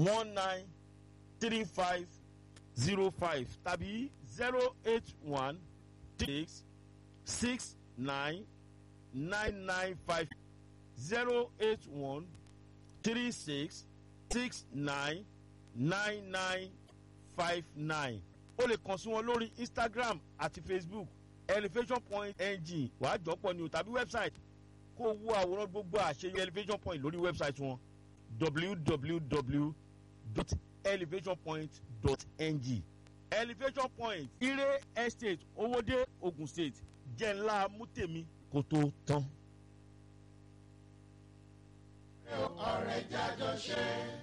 one nine three five zero five tàbí zero eight one six six nine nine nine five zero eight one three six six nine nine nine five nine o lè kàn sí wọn lórí instagram àti facebook elevation point ng wàá jọpọ̀ ni o tàbí website kó o wo àwòrán gbogbo àṣeyọ elevation point lórí website wọn www.elevationpoint.ng elevation point ire estate owóde ogun state jẹ́ ńlá mútèmi kó tó tán. ọ̀rẹ́ jájọ ṣe.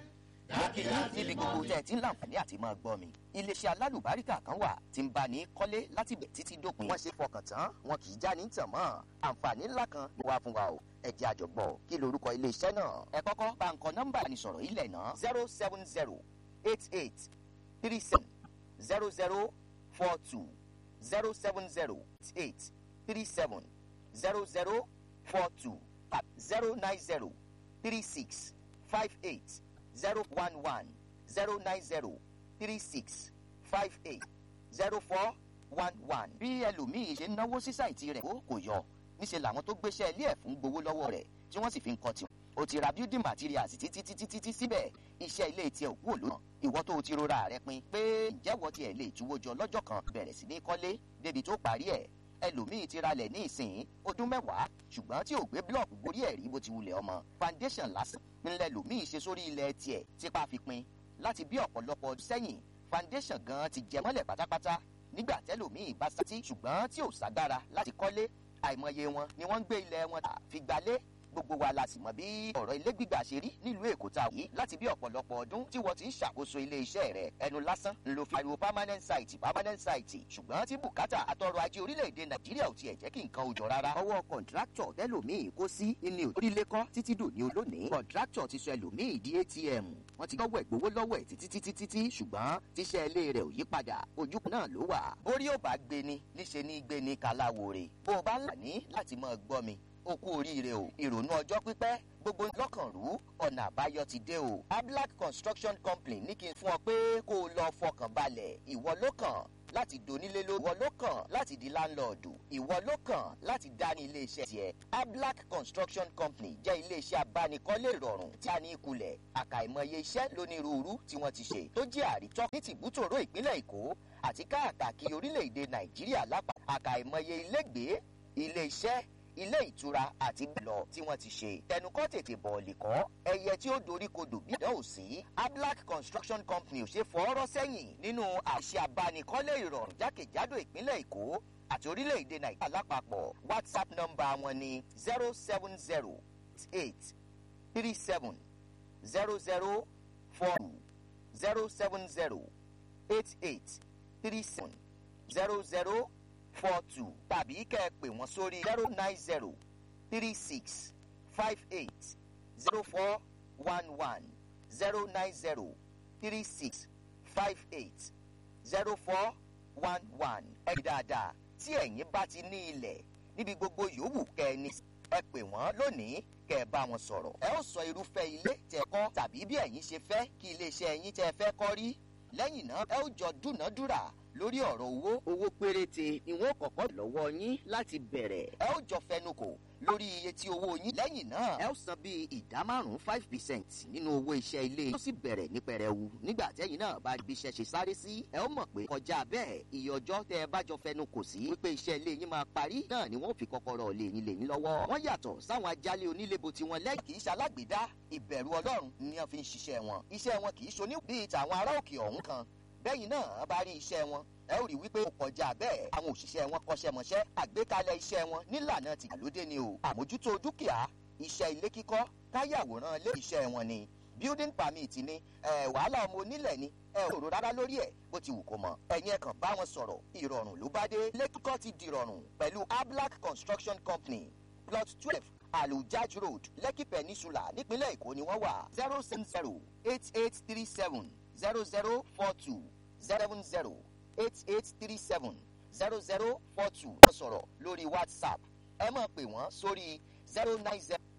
mo kì í níbi gbogbo tẹ́ ẹ ti ń láǹfààní àti máa gbọ́ mi. iléeṣẹ́ alálùbáríkà kan wà tí ń bá ní kọ́lé láti bẹ̀ títí dópin. wọ́n ṣe fọkàn tán wọn kì í já ní tàn mọ́. àǹfààní ńlá kan ló wá fún wa o. ẹ jẹ́ àjọgbọ́ kí lorúkọ iléeṣẹ́ náà. ẹ kọ́kọ́ bá nǹkan nọ́mbà ìbánisọ̀rọ̀ ilẹ̀ náà zero seven zero eight eight three seven zero zero four two zero seven zero eight three seven zero zero four two zero nine zero three six five eight zero one one zero nine zero three six five eight zero four one one. bí ẹlòmíì ṣe ń náwó sí sáìtì rẹ̀ ó kò yọ níṣẹ́ làwọn tó gbéṣẹ́ ilé ẹ̀ fún gbowó lọ́wọ́ rẹ̀ tí wọ́n sì fi ń kọ́ tiwọn. o ti ra building materials títí títí títí síbẹ̀ iṣẹ́ ilé tiẹ̀ òkú òlò ìwọ tó o ti rora rẹ pin pé ǹjẹ́ wọ́n tiẹ̀ lè túwó jọ lọ́jọ́ kan bẹ̀rẹ̀ sí ní kọ́lé débi tó parí ẹ̀ ẹlòmíì ti ralẹ̀ ní ìsìn ọdún mẹ́wàá ṣùgbọ́n tí ò gbé blọọkù gorí ẹ̀ rí bó ti wulẹ̀ ọmọ foundation lásán ńlẹ̀ lòmíì ṣe sórí ilẹ̀ tiẹ̀ tipa fi pin láti bí ọ̀pọ̀lọpọ̀ ọdún sẹ́yìn foundation gan ti jẹ mọ́lẹ̀ pátápátá nígbà tẹ́lòmíì bá sátí ṣùgbọ́n tí ò ságbára láti kọ́lé àìmọye wọn ni wọ́n ń gbé ilẹ̀ wọn tà fi gbalé gbogbo wa la sì mọ bí ọ̀rọ̀ ilé gbígbà ṣe rí nílùú èkó tá a wí láti bí ọ̀pọ̀lọpọ̀ ọdún tí wọ́n ti ń ṣàkóso ilé iṣẹ́ rẹ̀ ẹnu lásán ń lo fi ariwo permanent site permanent site ṣùgbọ́n tí bùkátà àtọrọ̀ ajé orílẹ̀-èdè nàìjíríà ò tiẹ̀ jẹ́ kí nǹkan ò jọ rárá. ọwọ́ kọ̀ǹtráktọ̀ tẹ́lòmíì kó sí ilé orílẹ̀ kọ́ títí dòní olónìí kọ̀ǹtráktọ̀ ti sọ ẹlòmíì di atm wọ́n ti gbọ́wọ́ ìgbowó lọ́wọ́ ẹ̀ títí títí títí ṣùgbọ́n tíṣẹ́ ilé rẹ̀ ò yí padà ojú náà ló wà. orí ò bá gbé ni níṣe ní gbé ni kaláwore bó o bá ń là ní láti máa gbọ́ mi o kú oríire o ìrònú ọjọ́ pípẹ́ gbogbo lọ́kàn rú ọ̀nà àbáyọ ti dé o ablac construction company ní kí n fún ọ pé kó o lọ fọkàn balẹ̀ ìwọ ló kàn láti donílé ló ìwọ ló kàn láti di láńlọ́ọ̀dù ìwọ ló kàn láti dání iléeṣẹ́ tiẹ̀ ablac construction company jẹ́ iléeṣẹ́ abánikọ́lé ìrọ̀rùn tí a ní ìkulẹ̀ àkàìmọye iṣẹ́ lónírúurú tí wọ́n ti ṣe tó jẹ́ àrítọ́ ní tìbútòrò ìpínlẹ̀ èkó àti káàkiri orílẹ̀-èdè nàìjíríà lápá àkàìmọye ilégbèé ilé-iṣẹ́ ilé ìtura àti bẹ́ẹ̀ tí wọ́n ti ṣe. tẹnukọ́ tètè bọ̀ọ̀lì kọ́ ẹyẹ tí ó dorí kodò bí ìdánwò sí. ablac construction company ò ṣe fọ́ọ́rọ́ sẹ́yìn nínú àṣẹ abánikọ́lé ìrọ̀rùn jákèjádò ìpínlẹ̀ èkó àti orílẹ̀-èdè nàìjíríà lápapọ̀ whatsapp nọ́mbà wọn ni zero seven zero eight three seven zero zero four two zero seven zero eight eight three seven zero zero four two tàbí kẹ́ ẹ pè wọ́n sórí zero nine zero three six five eight zero four one one zero nine zero three six five eight zero four one one. ẹ rí dáadáa tí ẹ̀yin bá ti ní ilẹ̀ níbi gbogbo yòówù kẹ́ ẹ ní ẹ pè wọ́n lónìí kẹ́ ẹ bá wọn sọ̀rọ̀. ẹ ó sọ irúfẹ́ ilé tẹ́ kọ́ tàbí bí ẹ̀yin ṣe fẹ́ kí iléeṣẹ́ ẹ̀yin tẹ́ fẹ́ kọ́ rí lẹ́yìn náà ẹ ó jọ dúnàádúrà lórí ọ̀rọ̀ owó. owó péréte ni wọ́n kọ̀kọ́ lọ́wọ́ yín láti bẹ̀rẹ̀. ẹ ó jọ fẹnukò lórí iye tí owó yín. lẹ́yìn náà ẹ ó san bíi ìdá márùn-ún five percent nínú owó iṣẹ́ ilé. yóò sì bẹ̀rẹ̀ ní pẹrẹwu. nígbà tẹ́yìn náà bá ibi iṣẹ́ ṣe sáré sí. ẹ ó mọ̀ pé kọjá bẹ́ẹ̀ iye ọjọ́ tẹ́ ẹ bá jọ fẹnukò sí. wípé iṣẹ́ ilé yín máa parí. náà ni wọ́n fi kọ́kọ́rọ́ lé yín lé yín lọ́wọ́. wọ́n yàtọ̀ sáwọn ajálẹ̀ onílébo tí wọ́n lẹ́yìn kì í ṣalágbèdá ìbẹ̀rù ọlọ́run ni wọ́n fi ń ṣiṣẹ́ wọn. iṣẹ́ wọn kì í ṣoní bíi tàwọn ará òkè ọ̀hún kan bẹ́yìn náà bá rí iṣẹ́ wọn ẹ ó rí wípé ó kọjá bẹ́ẹ̀ àwọn òṣìṣẹ́ wọn kọ́ṣẹ́mọṣẹ́ àgbékalẹ̀ iṣẹ́ wọn nílànà tìgbàlódé ni o àmójútó dúkìá iṣẹ́ ilé kíkọ́ káyàwòrán lé iṣẹ́ wọn ni building permit ni ẹ wàhálà ọmọ onílẹ̀ ni ẹ ò rò rárá lórí ẹ̀ bó ti wù kó mọ ẹ̀yin ẹ̀ kàn bá wọn sọ̀rọ̀ ìrọ̀rùn ló bá dé ilé kíkọ́ ti dìrọ̀rùn pẹ̀lú ablac construction company plot twelve alujaj road lekki peninsula nípínlẹ̀ èkó ni wọ́n wà zero seven zero eight eight three seven zero zero four two seven zero eight eight three seven zero zero four two. wọ́n sọ̀rọ̀ lórí whatsapp ẹ máa pè wọ́n sórí zero nine zero